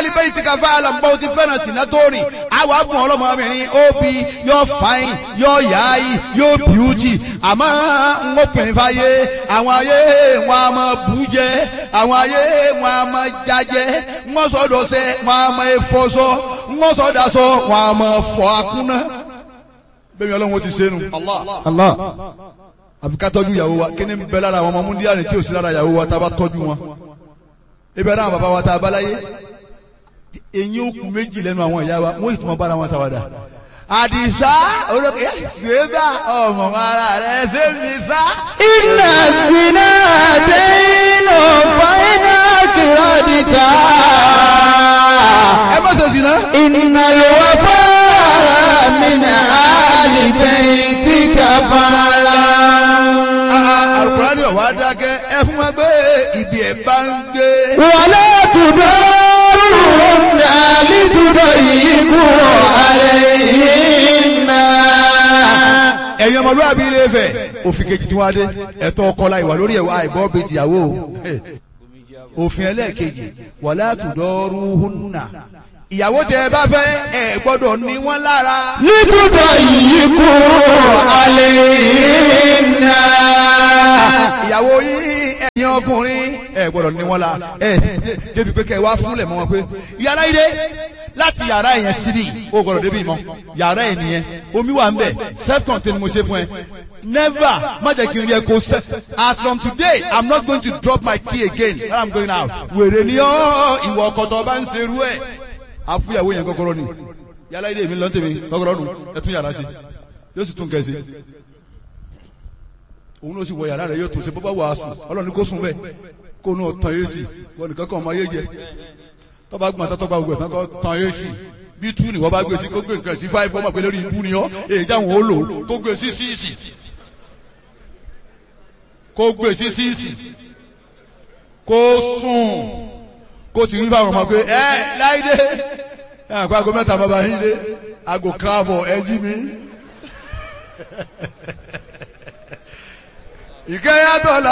alibẹ́ yìí ti ka fáyà lọ́nbọ́ ti fẹ́ràn sínú tó rìn àwọn abùn ọlọ́mọbìnrin ó bi yóò fáyìn yóò yáyì yóò bíútì àmọ́ ń obìnrin fáyé àwọn ayé wọn a máa bù jẹ àwọn ayé wọn a máa jajẹ wọn sọdọ̀ sẹ wọn a máa fọṣọ wọn sọdọ̀ sọ wọn a máa fọ akúnná bẹ́ẹ̀ ni ọlọ́run ó ti sẹ́nu. Allah. àfi ká tọ́jú ìyàwó wa kí ni ń bẹ lára àwọn ọmọ múndíá ni tí ò sí lára ìyàwó wa tá a bá tọ́jú wọn. ibẹ̀ náà bàbá wa tá a bá láyé eyín òkú méjì lẹ́nu àwọn ìyá wa wọ́n ìtumọ̀ bára wọn ṣàwàdà. àdìsá olókè gbégbá ọmọ ara rẹ ṣé mi sá. Inna zina daynu fa'ina kiradita. ẹ má ṣe sí náà. Inna al-wafa min ali baytika fala. alukurani ọ̀wá dákẹ́ ẹ fún wa gbé ibi ẹ̀ bá ń gbé. Wala tudarunna litudayyiqu alayhinna. ẹ̀yin ọmọlúwàbí ilé Ifẹ̀ òfin kejì tí wọ́n á dé ẹ̀tọ́ ọkọ la ìwà lórí ẹ̀wà àìbọ́ bíi tìyàwó o òfin ẹlẹ́ẹ̀kejì wala tudaruhunna ìyàwó tẹ ẹ bá fẹ́ ẹ gbọ́dọ̀ ní wọ́n lára litudayyiqu alayhinna. ìyàwó yìí ẹ̀yin ọkùnrin ẹ gbọ́dọ̀ ní wọ́n la ẹ sì débi pé kẹ́ ẹ wá fúnlẹ̀ mọ́ wọn pé yàrá yìí dé láti yàrá yẹn síbí o gbọ́dọ̀ débi mọ́ yàrá yẹn nìyẹn omi wà ń bẹ̀ self contained mo ṣe fún ẹ never má jẹ́ kí n rí ẹ kó sẹ́ as from today i'm not going to drop my key again when i'm going out wèrè ni ọ́ ìwọ ọkọ̀tọ̀ bá ń ṣerú ẹ̀ àfúyàwó yẹn kọ́kọ́rọ́ ni yàrá yìí dé mi lọ́ntẹ̀mí kọ́kọ́rọ́ nù ẹ tún yàrá sí yóò sì tún kẹ́ sí òun ló sì wọ yàrá rẹ yóò tún ṣe bọ́bá wàásù ọlọ́run ní kó sùn bẹ́ẹ̀ kó nù tán yé sí wọn nìkan kan ọmọ ayé jẹ tọ́ba gbọ́n tó tọ́ba gbọ́n tán kọ́ tán yé sí bí tú ni wọ́n bá gbé sí kó gbé nǹkan sí fáìfọ́ ọmọ pé lórí ibú ni ọ́ èyí jáwọn ó lò ó kó gbé sí síìsì kó gbé sí síìsì kó sùn kó ti rí fáwọn ọmọ pé ẹ láìdé ẹ àpá aago mẹ́ta bàbá yín dé aago káàbọ̀ ẹ jí mi ìkẹyàtọ̀ la.